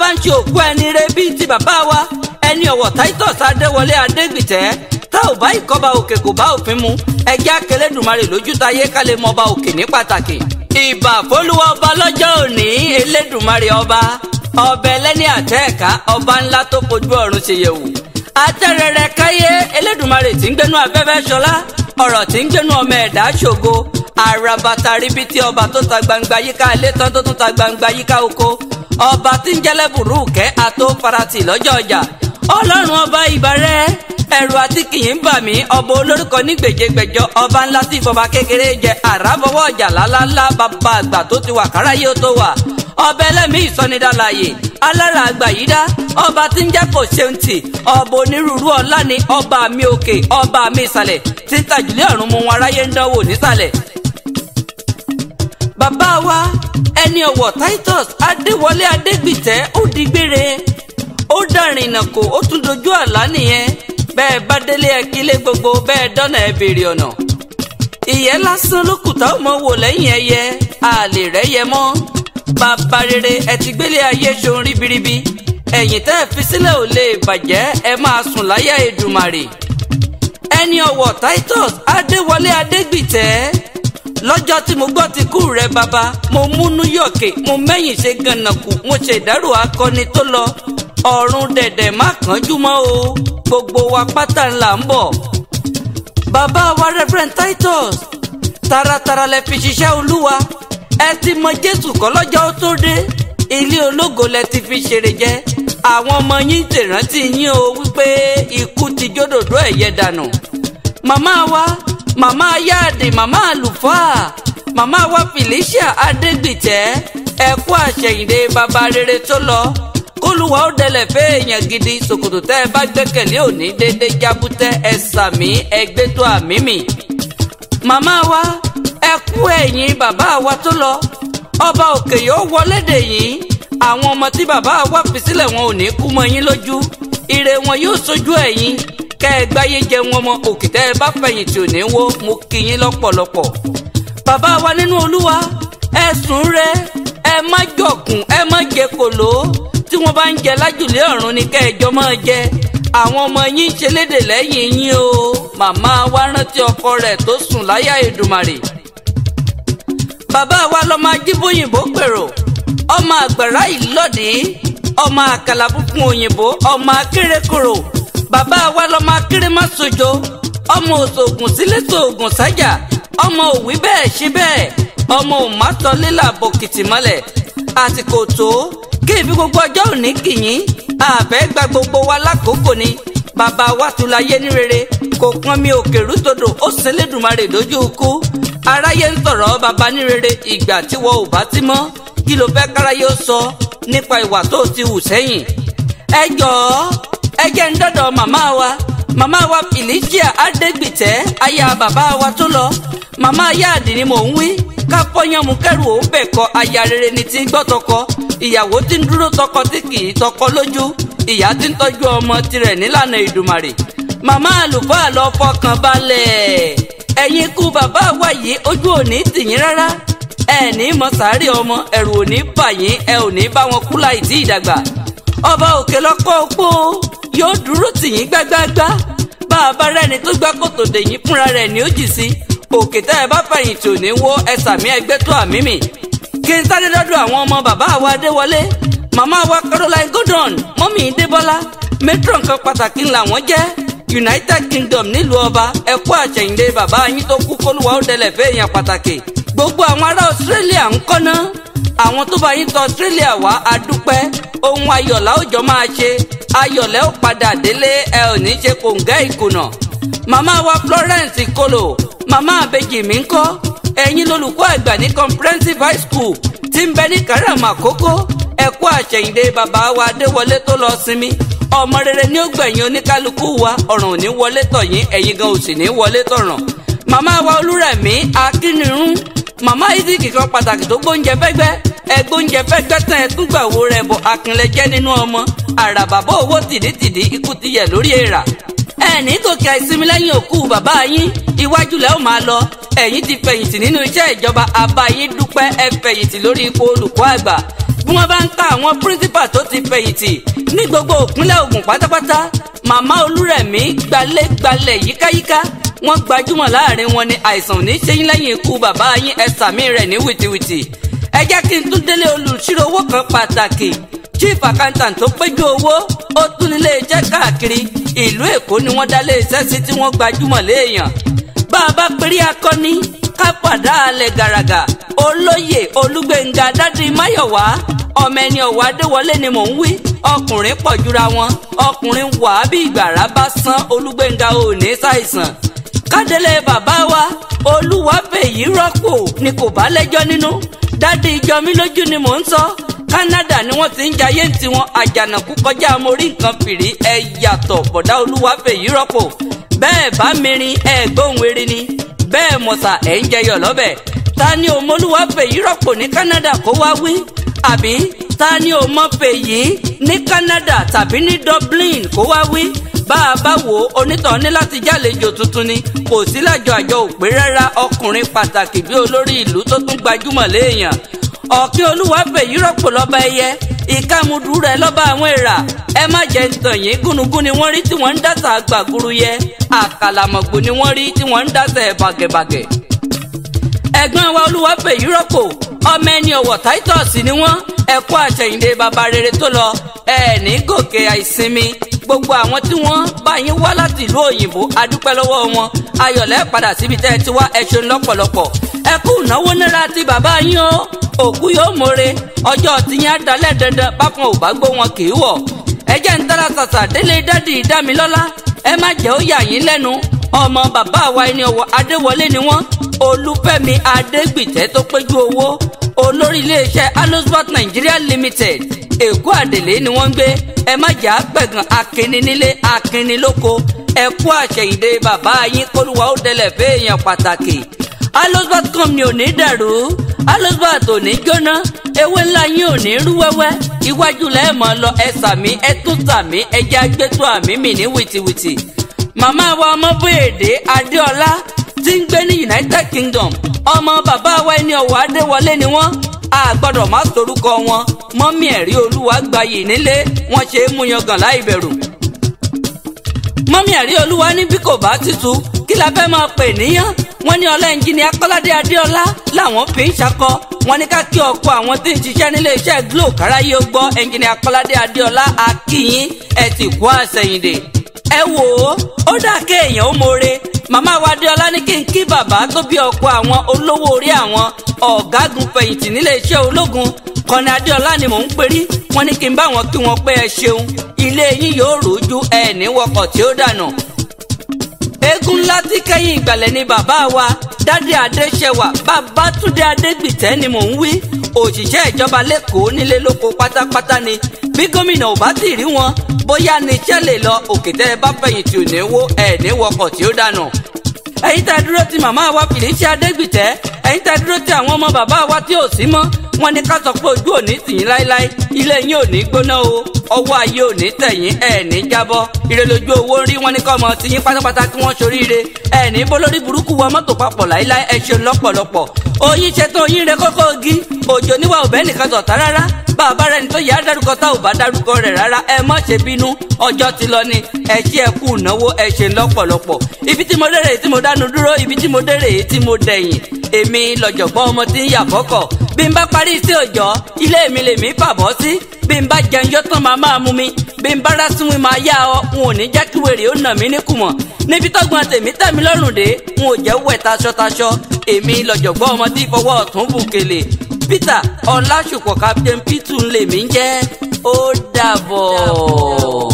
bá ń ṣe òkú ẹni rẹ bíi ti bàbá wa ẹni ọ̀wọ̀ titus adéwọlé adégbìtẹ́ tá ò bá ìkọ́ba òkè kò bá òfin mu ẹjẹ́ akẹlẹ́dùmarè lójú táyé ká lè mọ ọba òkè ní pàtàkì. ìbà fólúwa ọba lọ́jọ́ òní elédùmarè ọba ọbẹ̀ lẹ́ni àtẹ́ẹ̀ká ọba ńlá tó kojú ọ̀run ṣe yẹ̀wò. atẹ́rẹrẹ káyé elédùmarè tí ń gbénú afẹ́fẹ́ ṣọlá ọ̀rọ̀ tí ń gbénú ọmọ ẹ̀dá ṣògo àràbàtà ríbi tí ọba tó ta gbangba yíká ilé tán tó tún ta gbangba yíká oko ọba tí ń jẹ́lẹ̀ burúkẹ́ àtó farati lọ́jọ́ ọjà ọlọ́run ọba ìbàrẹ́ ẹ̀rù àti kìyìn bà mí ọba olórúkọ ní gbèjégbèjọ ọba ńlá tí ìfọba kékeré jẹ àràbọwọ ọjà lálálá bàbá àgbà tó ti wà káráyé ó tó wà ọba ẹlẹ́mìí ìsọnidàlàyé alára àgbà yìí dá ọba tí ń jẹ́ kò ṣeun tì ọba onírúurú ọlá ni ọba mi òkè ọba mi ìsàlẹ̀ tí ń tàjùlé ọ̀run mu wọn aráyé ń dánwò nísàlẹ̀. bàbá wa ẹni ọ̀wọ̀ titus adéwọlé adégbìtẹ́ ó di gbére ó dàrìnà kò ó tún dojú àlá nìyẹn bẹ́ẹ̀ bá délé ẹ kílé gbogbo bẹ́ẹ̀ dọ́nà ẹ béèrè ọ̀nà. ìyẹn lásán ló kùtà ó mọ wò lẹ́yìn ẹyẹ àlè rẹ̀ yẹ mọ́. bàbá rere ẹ ti gbélé ayé ṣohun ríbiríbi ẹ̀yìn tẹ́ ẹ fi sílẹ̀ ò lè bàjẹ́ ẹ máa sùn láyà Èdùmàrè. ẹni ọ̀wọ̀ Titus Adéwọlé Adégbìtẹ́ lọ́jọ́ tí mo gbọ́ ti kú rẹ bàbá mo múnú yọ̀kè mo mẹ́yìn ṣe gànàkù mo ṣèdárò akọni tó lọ ọ̀run dẹ̀dẹ̀ má kánjú mọ́ o gbogbo wa pátá ńlá ń bọ̀. bàbá wa Reverend Titus taratara lẹ fi ṣiṣẹ́ olúwa ẹ ti mọ Jésù kọ́ lọ́jọ́ ó tó dé ilé ológo lẹ ti fi ṣeré jẹ àwọn ọmọ yín tèrántí yín o wípé ikú ti jódòdó ẹ̀yẹ dànù. màmá wa màmá yáàdì màmá àlùfáà màmá wa Felicia Adégbìtẹ́ ẹ kú àṣẹyìndé bàbá rere tó lọ kólúwa ó dẹlẹ̀ fẹ́ èèyàn gidi ṣòkòtò tẹ́ ẹ bá gbẹ́kẹ̀lé òní déédé jábútẹ́ ẹ sàmí ẹgbẹ́ tó àmì mì. màmá wa ẹ kú ẹ̀yìn bàbá wa tó lọ ọba òkè yóò wọlé dè yín àwọn ọmọ tí bàbá wa fi sílẹ̀ wọn ò ní kú mọ́ yín lójú ire wọn yóò sojú ẹ̀yìn kẹ́ ẹ gbáyé jẹ wọn mọ òkè tẹ́ ẹ bá fẹ̀yìntì ò ní wó mo kí yín lọ́pọ̀lọpọ̀. bàbá wa nínú olúwa ẹ sùn rẹ ẹ má jọkùn ẹ má jẹ kòló tí wọ́n bá ń jẹ lájùlé ọ̀run ni kẹjọ máa jẹ àwọn ọmọ yín ń ṣe léde lẹ́yìn yín o màmá wa rántí ọkọ rẹ̀ tó sùn láyà Èdùmàrè. bàbá wa lọ máa jí bóyìnbó pèrò ọmọ àgbàrá ìlọ́dì ọmọ àkàlàbùkún òyìnbó ọmọ akérèkòrò bàbá wa lọ máa kéré má sojo ọmọ òṣògùn sílé sògùn sájà ọmọ òwí bẹ́ẹ̀ ṣe bẹ́ẹ̀ ọmọ òmátọ́lélà bòkìtì mọ́lẹ̀ àsìkò tó kí ibi gbogbo ọjọ́ òní kìyìn àbẹ́ gba gbogbo wa lákòókò ni bàbá wa tún láyé ní rere kò pọn mi òkè rútòdò ó sin lẹ́dùnmarè lójú ikú aráyé ń sọ̀rọ̀ bàbá ní rere ìgbà tí wọ́n ò bá ti mọ́ kí ló fẹ́ káráyé ó sọ nípa ìwà tó ti hù sẹ́yìn. ẹ jọ̀ọ́ ẹ jẹ́ ń dọ́dọ̀ màmá wa màmá wa Felicia Adégbìtẹ́ aya bàbá wa tó lọ màmá yáàdì ni mò ń wí ká fọyánmu kẹrù ó bẹ̀ kọ aya rere ni ti ń gbọ́ tọkọ ìyàwó tí ń dúró tọkọ tí kì í tọkọ lójú ìyá tí ń tọ́jú ọmọ tirẹ̀ nílànà ìdùmàrè màmá àlùfáà lọ fọkàn balẹ̀ ẹ̀yin ikú bàbá wa yìí ojú òní tìyín rárá ẹ ní mọ sàárè ọmọ ẹ̀rù òní bà yín ẹ ò ní bá wọn kú láì tí ìdàgbà ọba òkè lọkọ opó yóò dúró tìyín gbágbáágbá bá a bá rẹni tó gbá kòtò dèyín fúnra rẹ̀ ní ó jì sí òkè tẹ́ ẹ bá fẹ̀yìntì ò ní wó ẹ sàmí ẹgbẹ́ tó àmì mì kí n sáré dọ́dọ̀ àwọn ọmọ bàbá wa Adéwọlé màmá wa Caroline Gordon mọ́mí Débọ́lá matron kan pàtàkì làwọn jẹ́ United Kingdom nílùú ọba ẹ̀kú àṣẹ̀yìndé bàbá yín tó kú kólúwa ó dẹlẹ̀ fẹ́ èèyàn pàtàkì gbogbo àwọn ará Australia ń kọ́ná àwọn tó bá yín tọ Australia wá adúpẹ́ ohun ayọ̀lá òjò máa ṣe ayọ̀lẹ́ ó padà délé ẹ ò ní ṣe kòǹgẹ́ ìkùnà màmá wa Florence Kolo màmá àbejì mi ń kọ́ ẹ̀yin lolùkọ́ àgbà ní comprehensive high school tí ń bẹ ní karama àkókò ẹ̀kú àṣẹ̀yìndé bàbá wa adéwọlé tó lọ sinmi ọmọ rere ní ó gbẹ̀yìn oníkálukú wa ọ̀ràn ò ní wọlé tọ̀ yín ẹ̀yin gan ò sì ní wọlé tọ̀ràn màmá wa olúrẹ̀mí akínirun màmá isaac kan pàtàkì tó gbóúnjẹ fẹ́gbẹ́ ẹgbóúnjẹ fẹ́gbẹ́ tán ẹ tún gbà wo rẹ̀ bọ̀ akínlẹ̀jẹ́ nínú ọmọ àràbàbọ̀ owó tìdítìdí ikú ti yẹ lórí èèrà ẹ̀ẹ́nì gòkè àìsinmi lẹ́yìn òkú bàbá yín iwájú lẹ́ ò máa lọ ẹ̀yin ti fẹ̀yìntì nínú iṣẹ́ ìjọba àbá yín dúpẹ́ ẹ fẹ̀yìntì lórí ipò olùkọ́ àgbà bí wọ́n bá ń ka àwọn píríncípà tó ti fẹ̀yìntì ní gbogbo òpínlẹ̀ Ògùn pátápátá màmá Olúrẹ̀mí gbalẹ́gbalẹ̀ yíkáyíká wọ́n gbajúmọ̀ láàrin wọn ni àìsàn ní ṣẹ́yìn lẹ́yìn ikú bàbá yín ẹ sàmì rẹ̀ ní wìtìwìtì ẹ jẹ́ kí n tún délé olùṣírò owó kan pàtàkì chief accountant tó péjú owó ó tún nílé iṣẹ́ káàkiri ìlú Èkó ni wọ́n dá lé iṣẹ́ sí tí wọ́n gbajúmọ̀ léèyàn bá a bá perí akọni ká pàdá alẹ̀ gàràgà olóyè olúgbẹ̀ngà dádì máyọ̀wá ọmọ ẹni ọ̀wá adéwọlé ni mò ń wí ọkùnrin pọ̀ jura wọn ọkùnrin wà á bí ìgbàrá bá sán olúgbẹ̀ngà ò ní ṣàìsàn kádélé bàbá wa olúwàfẹ̀yí rọ́pò ni kò bá lẹ́jọ́ nínú dádì ìjọmí lójú ni mò ń sọ Canada ni wọ́n ti ń jayé tiwọn àjànàkú kọjá mórí nǹkan fìrí ẹ yàtọ̀ bọ̀dá olúwàfẹ̀yí rọ́pò bẹ́ẹ̀ bá mirin ẹ gbóhùn erin ni bẹ́ẹ̀ mọ̀sà ẹ̀ ń jẹyọ̀ lọ́bẹ̀ ta ni òmolúwa fèyí rọ́pò ní Canada kó wá wí àbí ta ni òmọ fèyí ní Canada tàbí ní Dublin kó wá wí bá a bá wò ó onítàn ní láti jálejò tuntun ni kò sí lájọ àjọ òpè rárá ọkùnrin pàtàkì bí olórí ìlú tó tún gbajúmọ̀ léèyàn ọ̀kí olúwa fèyí rọ́pò lọ́ba ẹyẹ ìkàmùdù rẹ̀ lọ́ba àwọn èèrà ẹ má jẹ́ ń tàn yín gúnugún ni wọ́n rí tí wọ́n ń dàtà gbàgúrú yẹ àkàlàmọ̀gbò ni wọ́n rí tí wọ́n ń dàtà bàgẹ̀bàgẹ̀. ẹ̀gbọ́n wa olúwa fèyí rọ́pò ọmọ ẹni ọ̀wọ̀ Titus ni wọ́n ẹ̀kọ́ àṣẹyìndé bàbá rere tó lọ ẹ̀ ní gòkè àìsinmi gbogbo àwọn tí wọ́n bá yín wá láti ìlú òyìnbó adúpẹ́ lọ́wọ́ wọn ayọ̀lẹ́ padà síbi tẹ́ ẹ ti wá ẹ ṣeun lọ́pọ̀lọpọ̀ ẹ kú ìnáwó náírà ti bàbá yín o òkú yóò mọ̀re ọjọ́ tiyín adalẹ̀ dandan bákan ò bá gbó wọn kì í wọ̀ ẹ jẹ́ ń tara ṣàṣà délé dádì ìdámilọ́lá ẹ má jẹ́ ó yà yín lẹ́nu ọmọ bàbá wa ẹni ọwọ́ adéwọlé ni wọ́n olúfẹ́mi adégbìtẹ́ tó péjú owó olórí iléeṣẹ́ alosbat nigeria limited èkó àdèlé ni wọ́n ń gbé ẹ má jà á pẹ̀gàn akínní nílé akínní lóko ẹ kú àṣẹyìndé bàbá yín kólúwa ó dẹlẹ̀ fẹ́ẹ̀yàn pàtàkì alosbat company ò ní dàrú alosbat ò ní jóná ewé ńlá yín ò ní rú wẹ́wẹ́ iwájú lẹ́ẹ̀mọ́ lọ ẹ sàmí ẹ tún sàmí ẹ jẹ́ agbẹ́tọ́ àmì mi ní wìtìwìtì màmá wa ọmọbóyèdè adéọlá tí ń gbé ní united kingdom ọmọ bàbá wa ẹni ọ̀wọ̀ adéwọlé ni wọ́n a gbọ́dọ̀ má sorúkọ wọn mọ́mí ẹ̀rí olúwa gbayì nílé wọ́n ṣe é mú yangàn láì bẹ̀rù mọ́mí ẹ̀rí olúwa ní bí kò bá tutù kí la fẹ́ máa pè níyàn wọ́n ní ọlá ẹnjìnìá kọ́ládé adéọlá làwọn fi ń ṣakọ wọ́n ní ká kí ọkọ àwọn tí ń ṣiṣẹ́ nílé iṣẹ́ glo káráyé ó gbọ́ ẹnjìnìá kọ́ládé adéọlá akínyín ẹ ti kú àṣẹyìndè ẹ wò ó ó dà kéèyàn ó more màmá wa adéọlá ní kí n kí bàbá tó bí ọkọ àwọn olówó orí àwọn ọ̀gágun fẹ̀yìntì nílé iṣẹ́ ológun kọ́ni adéọlá ni mò ń perí wọ́n ní kí n bá wọn kí wọn pé ẹ ṣeun ilé yín yóò rújú ẹ ní wọkọ̀ tí ó dànù eégún ńlá tí kẹ́yìn ìgbàlẹ̀ ni bàbá wa dádì adéṣẹwà babátúndé adégbìtẹ́ ni mò ń wí òṣìṣẹ́ ìjọba lẹ́kọ̀ọ́ nílé lóko pátápátá ni bí gómìnà ò bá sì rí wọn bóyá ní iṣẹ́ lè lọ òkè tẹ́ ẹ bá fẹ̀yìntì ò ní wó ẹ̀ ní wọkọ̀ tí ó dànù ẹ̀yin tá a dúró ti màmá wa fìlíṣẹ́ adégbìtẹ́ ẹ̀yin tá a dúró ti àwọn ọmọ bàbá wa tí ò sí mọ́ wọ́n ní ká sọ pé ojú òní tìyín láéláé ilé yín ò ní gbóná o ọwọ́ ayé ò ní tẹ̀yìn ẹ̀ ní jábọ́ ire lójú owó ń rí wọ́n ní kọ́ ọmọ tìyín pátápátá kí wọ́n soríire ẹ̀ ní bólórí burúkú wa mọ́tò papọ̀ láéláé ẹ̀ ṣe lọ́pọ̀lọpọ̀ oyin ṣetán oyin rẹ kókó ogi òjò níwà òbẹ́ nìkan sọ̀tá rárá bàbá rẹ ní tó yà á dárúkọ tá ò bá dárúkọ rẹ rárá ẹ má ṣe bínú ọjọ́ ti lọ ni ẹ ṣe ẹ kú ìnáwó ẹ ṣe lọ́pọ̀lọpọ̀ ibi tí mo dérè tí mo dánu dúró ibi tí mo dérè tí mo dẹ̀yìn èmi lọ́jọ̀gbọ́n ọmọ tí ń yà fọ́kọ̀ bí n bá parí sí òjọ́ ilé mi lèmi fàbọ́ sí bí n bá jẹun yóò tán máa máa mú mi bí n bá rásùn mi máa yá ọ n ò ní jẹ́ kí wèrè ó nà mí níkùmọ̀ níbi tọ́gbọ́n tèmi tẹ̀mí lọ́rùn dé n ò jẹ́ wẹ̀ taṣọ́taṣọ èmi lọ́jọ̀gbọ́n ọmọ tí fọwọ́ ọ̀tún bùkèlè peter ọlásùpọ̀ captain p2 lèmi ń jẹ́ ó dàbọ̀.